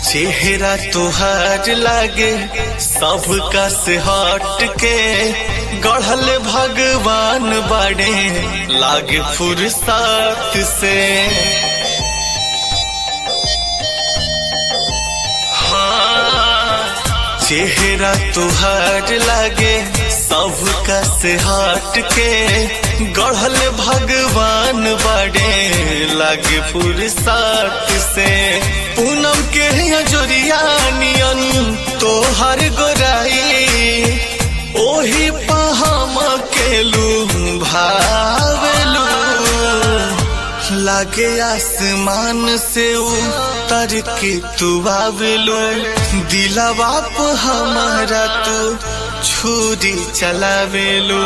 चेहरा तुहार लागे सबका से हट के गढ़ल भगवान बड़े लागे फुर्सत से हाँ, चेहरा तुहार लागे सबका से हट के गढ़ल भगवान बड़े लागे फुर्सत से पूनम के जोरिया नियन तोहर गोराई ओही पहम केलू भावेलू लागे आसमान से उतर के तू आवेलू दिलवा पे हमारा तू छुरी चलावेलू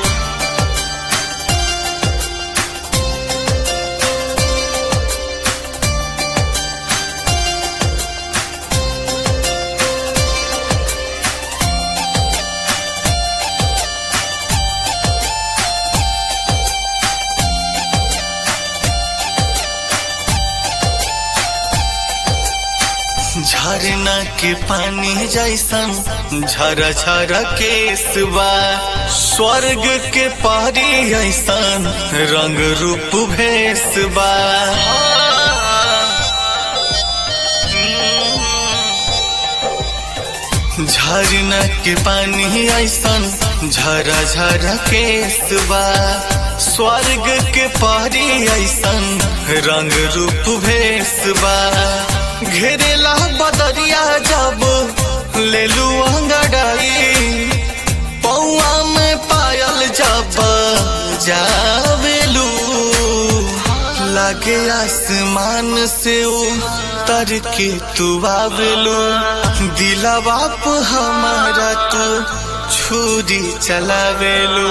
झरना के पानी जैसन झरा झरा केसबा स्वर्ग के पारी ऐसन रंग रूप भेसबा झरना के पानी ऐसन झरा झरा केसबा स्वर्ग के पारी ऐसन रंग रूप भेसबा घेरेला बदरिया जब लेलू अंगड़ाई पौआ में पायल जब जावेलू लागे आसमान से उतर के तू आवेलू दिलवा पे हमारा तू छुरी चलावेलू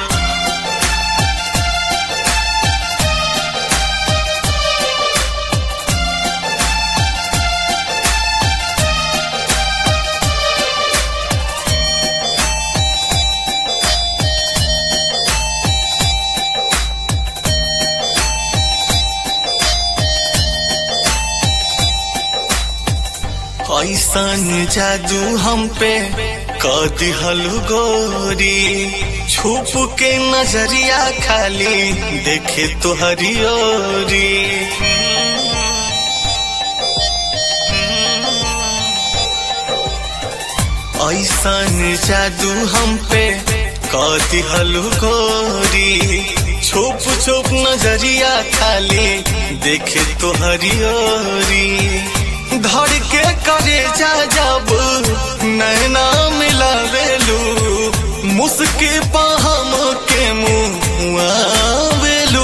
ऐसन जादू हम पे कर दिहलु गोरी छुप के नजरिया खाली देखे तो हरियोरी ऐसन जादू हम पे कर दिहलु गोरी छुप छुप नजरिया खाली देखे तो हरियोरी धड़ के करे जा जब नैना मिलावेलू मुस्की पहम के मुआवेलू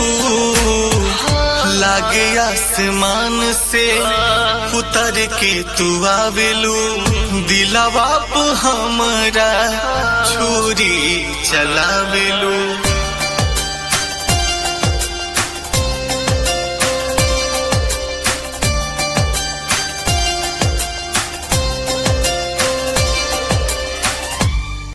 लागे आसमान से उतर के तू आवेलू दिलवा पे हमरा छुरी चलावेलू